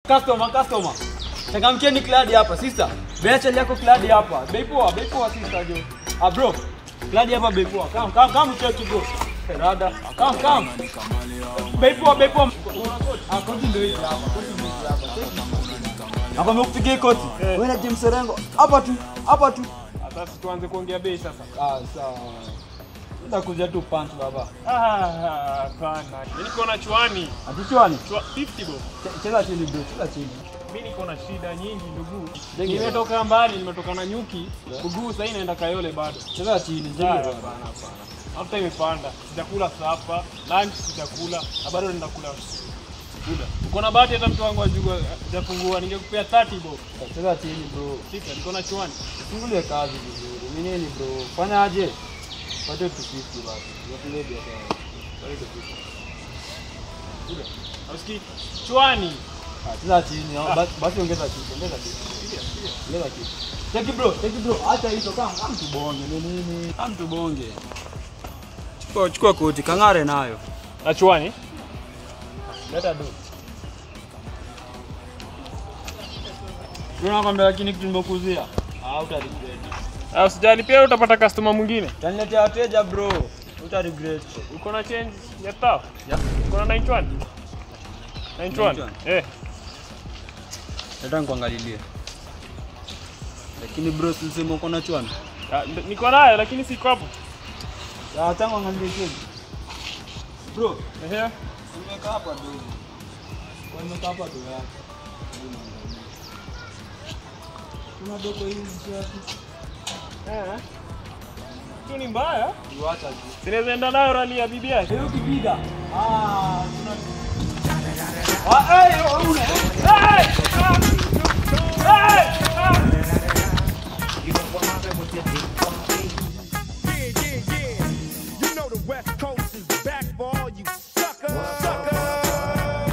Customer, customer. Changamkieni kladi hapa, sister. Bei chali yako kladi hapa. Bei poa, bei poa sister jo. Ah bro. Kladi hapa bei poa. Come, come, come check bro. Rada. Come, come. Bei poa, bei poa. Ah, koti ndio hizi hapa. Koti ndio hizi hapa. Nakwambia kupigia koti. Wewe na James Rengo. Hapa tu, hapa tu. Sasa tuanze kuongea bei sasa. Ah, sawa. Nitakuja tu punch baba. Ah, hapana. Mimi niko na chwani. Atichwani. Chwa 50 bob. Ch- Cheza chini bro, cheza chini. Mimi niko na shida nyingi ndugu. Jenge. Nimetoka mbali, nimetoka na nyuki. Kuguu sasa naenda Kayole bado. Cheza chini, Ah, jenge Hapana, bro. hapana. Hata imepanda. Sijakula sapa, lunch sijakula, na bado naenda kula. Kula. Uko na bahati hata mtu wangu ajua hajafungua, ningekupea 30 bob. Cheza chini bro. Fika, niko na chwani. Fungulie kazi vizuri. Ni nini bro? Fanyaje? Pate tu 50 basi. Tufungue biashara. Pate tu 50. Kula. Usikii? Chwani. Ah, cheza chini. ah, Basi basi ongeza kitu, ongeza kitu. Ongeza kitu. Cheki bro, cheki bro. Acha hizo kama kama tubonge. Ni nini? Kama tubonge. Chukua chukua koti, kang'are nayo. Na chwani? Leta do. Unakwambia lakini kitu nimekuzia. Ah, uta regret. Ah, usijali pia utapata customer mwingine. Utaniletea wateja bro. Uta regret. Uko na change ya tao? Yeah. Uko na 91? 91? 91? Eh. Nataka nikuangalilie. Lakini bro, silisema uko na chwani. Ah, nd- Niko nayo lakini siko hapo. Ya tangu angalie chini. Bro, Ehe. nimekaa hapa do. Kwa nimekaa hapa do yako. Kuna dogo hii mshati. Eh. Tu ni mbaya. Iwacha tu. Sinaweza enda nayo rali ya bibi yake. Leo kipiga. Ah, tuna Ah, eh, una.